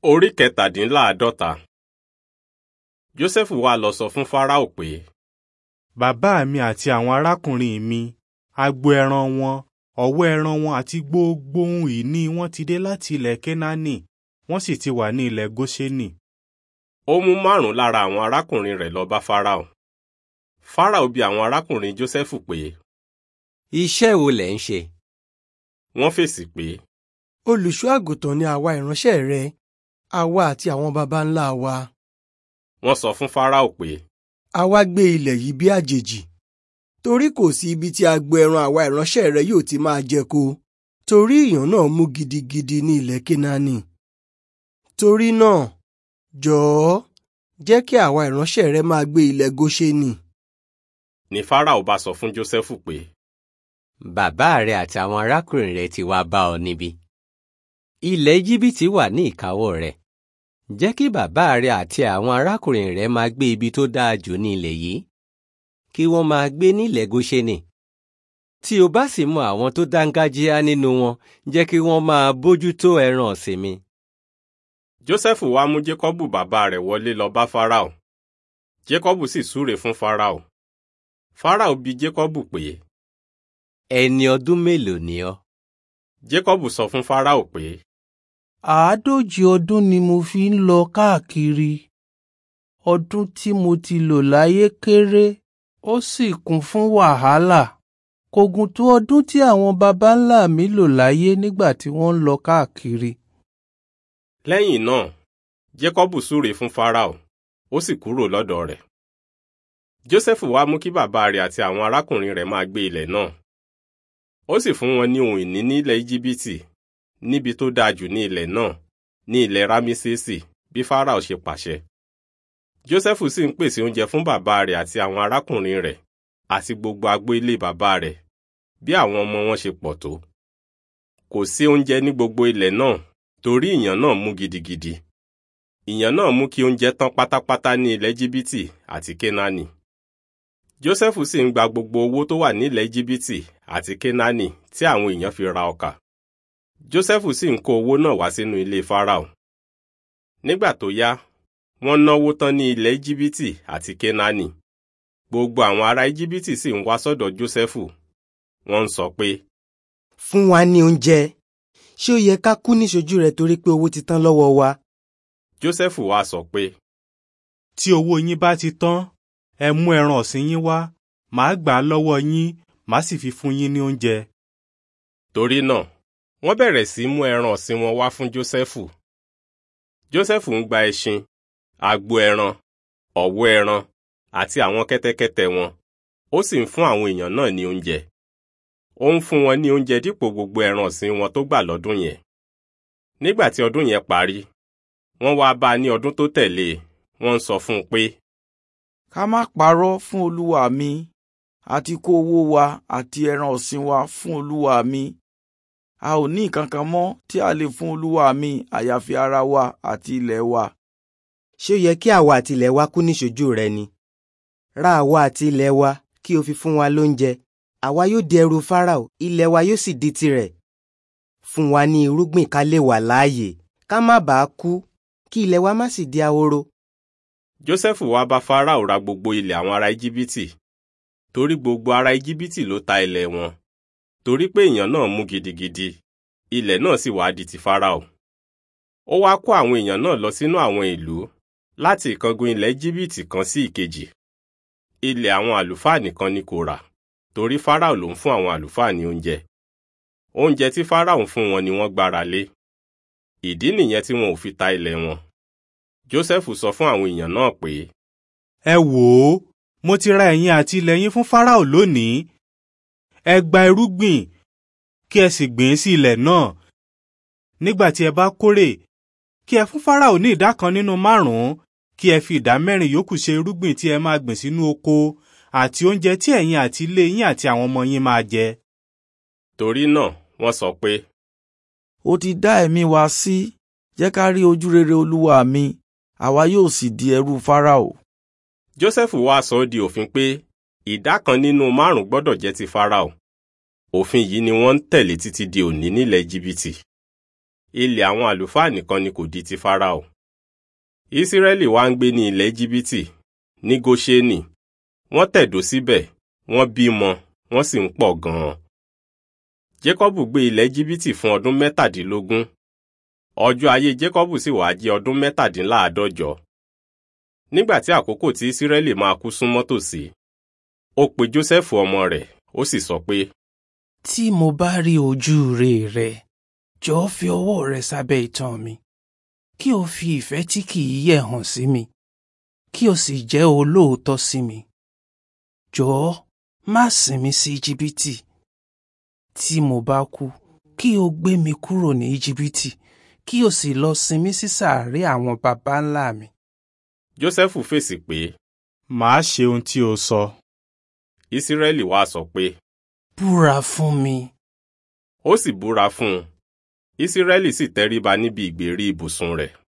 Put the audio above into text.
Orí kẹtàdínláàádọ́ta. Jósẹ́fù wá lọ sọ fún Fáráò pé, Bàbá mi àti àwọn arákùnrin mi, agbo ẹran wọn, ọ̀wọ́ ẹran wọn àti gbogbo ohun ìní wọn ti dé láti ilẹ̀ Kénáánì, wọ́n sì ti wà ní ilẹ̀ Góṣẹ́nì. ó mú márùn-ún lára àwọn arákùnrin rẹ̀ lọ bá Fáráò. Fáráò bi àwọn arákùnrin Jósẹ́fù pé, Iṣẹ́ wo lẹ̀ ń ṣe? wọ́n fèsì pé, olùṣọ́ àgùntàn ni àwa ìránṣẹ́ rẹ àwa àti àwọn baba ńlá wa wọ́n sọ fún Fáráò pé, àwa gbé ilẹ̀ yìí bí àjèjì torí kò sí ibi tí agbo ẹran àwa ìránṣẹ́ rẹ yóò ti máa jẹko torí ìyàn náà mú gidigidi ní ilẹ̀ Kénáánì torí náà jọ̀ọ́ jẹ́ kí àwa ìránṣẹ́ rẹ máa gbé ilẹ̀ Góṣẹ́nì ni Fáráò bá sọ fún Jósẹ́fù pé, Bàbá rẹ àti àwọn arákùnrin rẹ ti wá bá ọ níbí. Ilẹ̀ Íjíbítì wà ní ìkáwọ́ rẹ. Jẹ́ kí bàbá rẹ àti àwọn arákùnrin rẹ máa gbé ibi tó dáa jù ní ilẹ̀ yìí. Kí wọ́n máa gbé nílẹ̀ Góṣẹ́nì. Tí o bá sì mọ àwọn tó dángájíá nínú wọn, jẹ́ kí wọ́n máa bójútó ẹran ọ̀sìn mi. Jósẹ́fù wá mú Jékọ́bù bàbá rẹ̀ wọlé lọ bá Fáráò. Jékọ́bù sì súre fún Fáráò. Fáráò bi Jékọ́bù pé, Ẹni ọdún mélòó ni ọ́? Jékọ́bù sọ fún Fáráò pé, àádójì ọdún ni mo fi ń lọ káàkiri ọdún tí mo ti lò láyé kéré ó sì kún fún wàhálà kò gùn tó ọdún tí àwọn baba ńlá mi lò láyé nígbà tí wọ́n ń lọ káàkiri. lẹ́yìn náà Jékọ́bù súre fún Fáráò, ó sì kúrò lọ́dọ̀ rẹ̀. Jósẹ́fù wá mú kí bàbá rẹ̀ àti àwọn arákùnrin rẹ̀ máa gbé ilẹ̀ náà. Ó sì fún wọn ní ohun ìní ní ilẹ̀ Íjíbítì, níbi tó dáa jù ní ilẹ̀ náà, ní ilẹ̀ Rámísésì, bí Fáráò ṣe pàṣẹ. Jósẹ́fù sì ń pèsè oúnjẹ fún bàbá rẹ̀ àti àwọn arákùnrin rẹ̀, àti gbogbo agbo ilé bàbá rẹ̀, bí àwọn ọmọ wọn ṣe pọ̀ tó. Kò sí oúnjẹ ní gbogbo ilẹ̀ náà, torí ìyàn náà mú gidigidi. Ìyàn náà mú kí oúnjẹ tán pátápátá ní ilẹ̀ Íjíbítì àti Kénáánì. Jósẹ́fù sì ń gba gbogbo owó tó wà nílẹ̀ Íjíbítì àti Kénáánì tí àwọn èèyàn fi ra ọkà. Jósẹ́fù sì ń kó owó náà wá sínú ilé Fáráò. Nígbà tó yá, wọ́n náwó tán ní ilẹ̀ Íjíbítì àti Kénáánì. Gbogbo àwọn ará Íjíbítì sì ń wá sọ́dọ̀ Jósẹ́fù. Wọ́n ń sọ pé, fún wa ní oúnjẹ ṣé ó yẹ ká kú níṣojú rẹ torí pé owó ti tán lọ́wọ́ wa Jósẹ́fù wá sọ pé, Tí owó yín bá ti tán, ẹ mú ẹran ọ̀sìn yín wá, màá gbà á lọ́wọ́ yín, màá sì fi fún yín ní oúnjẹ. torí náà, wọ́n bẹ̀rẹ̀ sí mú ẹran ọ̀sìn wọn wá fún Jósẹ́fù. Jósẹ́fù ń gba ẹṣin, agbo ẹran, ọ̀wọ́ ẹran, àti àwọn kẹ́tẹ́kẹ́tẹ́ wọn, ó sì ń fún àwọn èèyàn náà ní oúnjẹ. Ó ń fún wọn ní oúnjẹ dípò gbogbo ẹran ọ̀sìn wọn tó gbà lọ́dún yẹn. Nígbà tí ọdún yẹn parí, wọ́n wá bá a ní ọdún tó tẹ̀lé e, wọ́n ń sọ fún un pé, ká má parọ́ fún olúwa mi àti kó owó wa àti ẹran ọ̀sìn wa fún olúwa mi a ò ní nǹkan kan mọ́ tí a lè fún olúwa mi àyàfi ara wa àti ilẹ̀ wa. ṣé ó yẹ kí àwa àti ilẹ̀ wa kú níṣojú rẹ ni ra àwa àti ilẹ̀ wa kí o fi fún wa lóúnjẹ àwa yóò di ẹrú Fáráò ilẹ̀ wa yóò sì di tirẹ̀ fún wa ní irúgbìn ká lè wà láàyè ká má bàa kú kí ilẹ̀ wa má sì di ahoro. Jósẹ́fù wá bá Fáráò ra gbogbo ilẹ̀ àwọn ará Íjíbítì, torí gbogbo ará Íjíbítì ló ta ilẹ̀ wọn, torí pé èèyàn náà mú gidigidi, ilẹ̀ náà sì wá di ti Fáráò. Ó wá kó àwọn èèyàn náà lọ sínú àwọn ìlú, láti ìkangun ilẹ̀ Íjíbítì kan sí ìkejì. Ilẹ̀ àwọn àlùfáà nìkan ni kò rà, torí Fáráò ló ń fún àwọn àlùfáà ní oúnjẹ. Oúnjẹ tí Fáráò ń fún wọn ni wọ́n gbára lé. Ìdí nìyẹn tí wọn ò fi ta ilẹ̀ wọn. Jósẹ́fù sọ fún àwọn èèyàn náà pé, Ẹ wò ó, mo ti ra ẹ̀yin àti ilẹ̀ yín fún Fáráò lónìí. Ẹ gba irúgbìn, kí ẹ sì gbìn ín sí ilẹ̀ náà. Nígbà tí ẹ bá kórè, kí ẹ fún Fáráò ní ìdá kan nínú márùn-ún, kí ẹ fi ìdá mẹ́rin yòókù ṣe irúgbìn tí ẹ máa gbìn sínú oko àti oúnjẹ tí ẹ̀yin àti ilé yín àti àwọn ọmọ yín máa jẹ. torí náà wọ́n sọ pé, ó ti dá ẹ̀mí wa sí jẹ́ ká rí ojú rere olúwa mi àwa yóò sì di ẹrú Fáráò. Jósẹ́fù wá sọ ọ́ di òfin pé ìdá kan nínú márùn gbọ́dọ̀ jẹ́ ti Fáráò. Òfin yìí ni wọ́n ń tẹ̀lé títí di òní nílẹ̀ Íjíbítì. ilẹ̀ àwọn àlùfáà nìkan ni kò di ti Fáráò. Ísírẹ́lì wá ń gbé ní ilẹ̀ Íjíbítì ní Góṣẹ́nì wọ́n tẹ̀dó síbẹ̀ wọ́n bímọ wọ́n sì ń pọ̀ gan-an. Jékọ́bù gbé ilẹ̀ Íjíbítì fún ọdún mẹ́tàdínlógún ọjọ́ ayé Jékọ́bù sì wá jẹ́ ọdún mẹ́tàdínláàádọ́jọ. Nígbà tí àkókò tí Ísírẹ́lì máa kú súnmọ́ tòsí ó pe Jósẹ́fù ọmọ rẹ̀ ó sì sọ pé tí mo bá rí ojú rere rẹ jọ̀ọ́ fi ọwọ́ rẹ sábẹ́ itan mi kí o fi ìfẹ́ tí kìí yẹ̀ hàn sí mi kí o sì jẹ́ olóòótọ́ sí mi jọ̀ọ́ má sìn mí sí íjíbítì tí mo bá kú kí o gbé mi kúrò ní íjíbítì kí o sì lọ sin mí sí sàárè àwọn baba ńlá mi. Jósẹ́fù fèsì pé màá ṣe ohun tí o sọ. Ísírẹ́lì wá sọ pé búra fún mi. ó sì búra fún un Ísírẹ́lì sì tẹríba níbi ìgbèrí ibùsùn rẹ̀